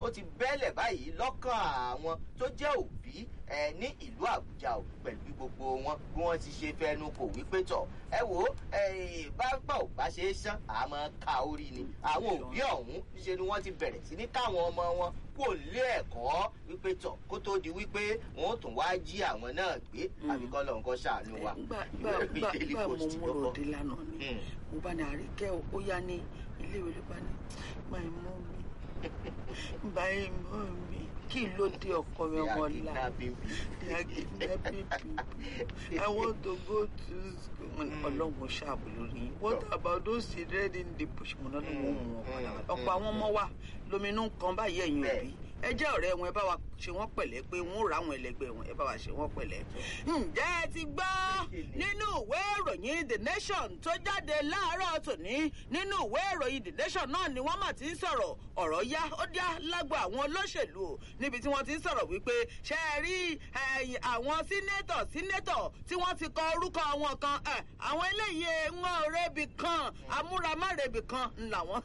ó ti bẹ́lẹ̀ báyìí lọ́kàn àwọn tó jẹ́ òbí ẹ ní ìlú àbújá o pẹ̀lú bí gbogbo wọn bí wọ́n ti ṣe fẹnu kò wípé tọ̀ ẹ wò ó bábà ò bá ṣe é ṣán àmọ́ ká orí ni àwọn òbí ọ̀hún ṣe ni wọ́n ti bẹ̀rẹ̀ sí ní káwọn ọmọ wọn kò lé ẹ̀kọ́ wípé tọ̀ kó tó di wípé wọ́n ó tún wá jí àwọn náà gbé àbíkọ́ lọ́n kọ́ ṣàánú wa. gbà mo múrò dé lánàá ni mo bá ní àríkẹ́ ó yá ní iléèwé ló bá ní máa mú mi báyìí mọ́ mi kí ló dé ọkọ mi ọmọ ọlá they are kidnapping people i want to go to school ọlọ́run ṣàbò lórí what about those children in the bush mo náà ló mú wọn padà wá ọ̀pọ̀ àwọn ọmọ wa lóminú kan báyìí ẹ̀yìn òbí ẹ jẹ́ ọ̀rẹ́ wọn ẹ bá wa ṣe wọ́n pẹ̀lẹ́ pé wọ́n ó ra àwọn ẹlẹgbẹ́ wọn ẹ bá wa ṣe wọ́n pẹ̀lẹ́. ǹjẹ́ ẹ ti gbọ́ nínú ìwé ìròyìn the nation tó jáde láàárọ̀ tòní nínú ìwé ìròyìn the nation náà ni wọ́n mà ti ń sọ̀rọ̀ ọ̀rọ̀ yá ó dá lágbo àwọn olóṣèlú o níbi tí wọ́n ti ń sọ̀rọ̀ wípé ṣe é rí àwọn sínétọ̀ sínétọ̀ tí wọ́n ti kọ orúkọ wọn kan àwọn eléyìí ń wọ́n rebi kan amúramárèbì kan làwọn.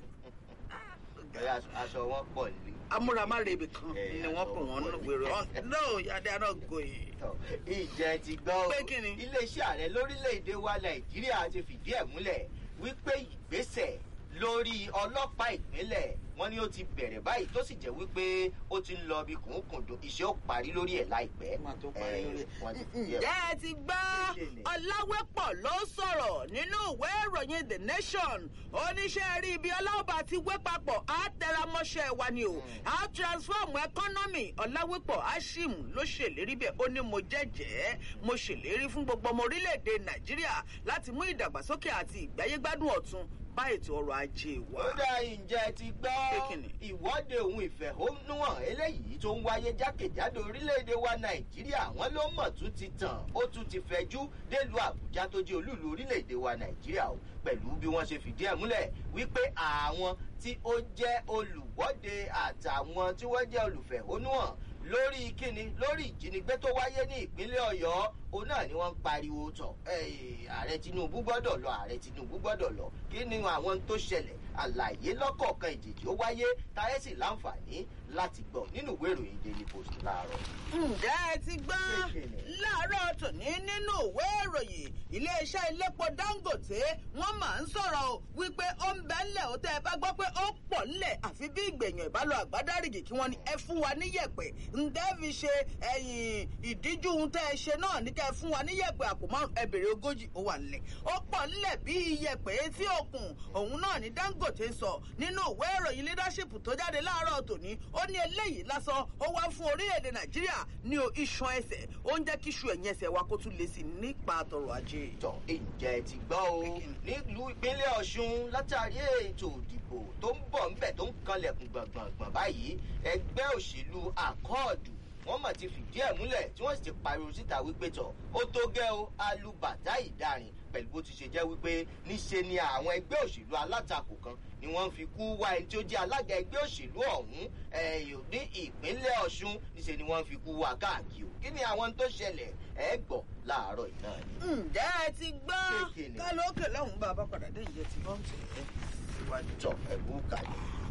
aṣọ wọn pọ̀ nílé amúramárèbì kan ni wọ́n pè wọ́n nínú ìwé no they are not going. ìjẹ́ ti gbọ́ Pé kí ni? iléeṣẹ́ ààrẹ lórílẹ̀‐èdè wa nàìjíríà ti fìdí ẹ̀ múlẹ̀ wípé ìgbésẹ̀ lórí ọlọ́pàá ìpínlẹ̀ wọn ni ó ti bẹ̀rẹ̀ báyìí tó sì jẹ́ wípé ó ti ń lọ bí kùnkùndùn iṣẹ́ ó parí lórí ẹ̀ láìpẹ́. Máa tó parí lórí ẹ̀. Eh, wọ́n ti- ǹjẹ́ ẹ ti gbọ́ ọ̀làwẹ́pọ̀ ló sọ̀rọ̀ nínú ìwé ìròyìn the nation oníṣẹ́ rí ibi ọlọ́ọ̀bà ti wé papọ̀ á tẹramọ́ṣẹ́ wa ni o á transform economy ọ̀làwẹ́pọ̀ ashim ló ṣèlérí bẹ́ẹ̀ ó ní mo jẹ́jẹ́ mo ṣèlérí fún gbogbo ọmọ orílẹ̀-èdè nàìjíríà láti mú ìdàgbàsókè àti ìgbáyégbádùn ọ̀tun bá ètò ọrọ̀ ajé wa. ó dá ìjẹ́ ti gbọ́ Pé kí ni? ìwọ́de ohun ìfẹ̀hónúhàn eléyìí tó ń wáyé jákèjádò orílẹ̀-èdè wa nàìjíríà wọ́n ló mọ̀ tún ti tàn ó tún ti fẹjú délùú àbújá tó jẹ́ olúùlú orílẹ̀-èdè wa nàìjíríà o pẹ̀lú bí wọ́n ṣe fìdí ẹ̀ múlẹ̀ wípé àwọn tí ó jẹ́ olùwọ́de àtàwọn tí wọ́n jẹ́ olùfẹ̀hónúhàn lórí kíni lórí ìjínigbé tó wáyé ní ìpínlẹ̀ ọ̀yọ́ òun náà ni wọ́n ń pariwo tọ̀ "Ẹ́ẹ̀, ààrẹ tinubu gbọ́dọ̀ lọ ààrẹ tinubu gbọ́dọ̀ lọ kí ni àwọn tó ṣẹlẹ̀ àlàyé lọ́kọ̀ọ̀kan ìjèjì ó wáyé táyé sì láǹfààní láti gbọ́ nínú ìwé ìròyìn daily post láàárọ̀. ǹjẹ́ ẹ ti gbọ́ Kékeré. láàárọ̀ tòní nínú ìwé ìròyìn iléeṣẹ́ iléepo dangote wọ́n máa ń sọ̀rọ̀ o wípé ó ń bẹ́ ńlẹ̀ ó tẹ́ ẹ bá gbọ́ pé ó pọ̀ ńlẹ̀ àfi bí ìgbẹ̀yàn ìbálò àgbádárìgì kí wọ́n ní ẹ fún wa níyẹ̀pẹ̀ ǹdẹ́ fi ṣe ẹ̀yìn ìdíjú ohun tẹ́ ẹ ṣe náà ní kẹ́ ẹ fún wa níyẹ̀pẹ̀ àpò márùn ẹ bèrè ogójì ó wà ńlẹ̀ ó pọ̀ ńlẹ̀ bí iyẹ̀pẹ̀ etí òkun òun náà ní dangote sọ nínú ìwé ìròyìn leadership tó jáde láàárọ̀ tòní ó ní eléyìí lásán ó wá fún orílẹ̀-èdè nàìjíríà ní o iṣan ẹsẹ̀ ó ń jẹ́ kí iṣu ẹ̀yìn ẹsẹ̀ wa kó tún lè sí nípa àtọ̀rọ̀ ajé. tọ̀ ǹjẹ́ ti gbọ́ o nílùú ìpínlẹ̀ ọ̀ṣun látàrí ètò ìdìbò tó ń bọ̀ ńbẹ̀ tó ń kanlẹ̀kùn gbọ̀ngbọ̀ngbọ̀n báyìí ẹgbẹ́ òṣèlú àkọọ̀dù wọ́n mọ̀ ti fìdí ẹ̀ múlẹ̀ tí wọ́n sì ti pariwo síta wípé tọ̀ ó tó gẹ́ o alubàtà ìdarin pẹ̀lú bó ti ṣe jẹ́ wípé níṣe ni àwọn ẹgbẹ́ òṣèlú alátakò kan ni wọ́n fi kú wá ẹni tí ó jẹ́ alága ẹgbẹ́ òṣèlú ọ̀hún ẹ̀yọ̀ ní ìpínlẹ̀ ọ̀ṣun níṣe ni wọ́n fi kú wá káàkiri o kí ni àwọn tó ṣẹlẹ̀ ẹ̀ gbọ́ láàárọ̀ ìná ni. ǹjẹ́ ẹ ti gbọ́ Kékeré. kálókè lọ́hùn-ún bá a bá padà dé ìyẹn ti bọ́ ń tẹ̀ ẹ́ síwájú. tọ̀ ẹ̀bù kàlẹ̀.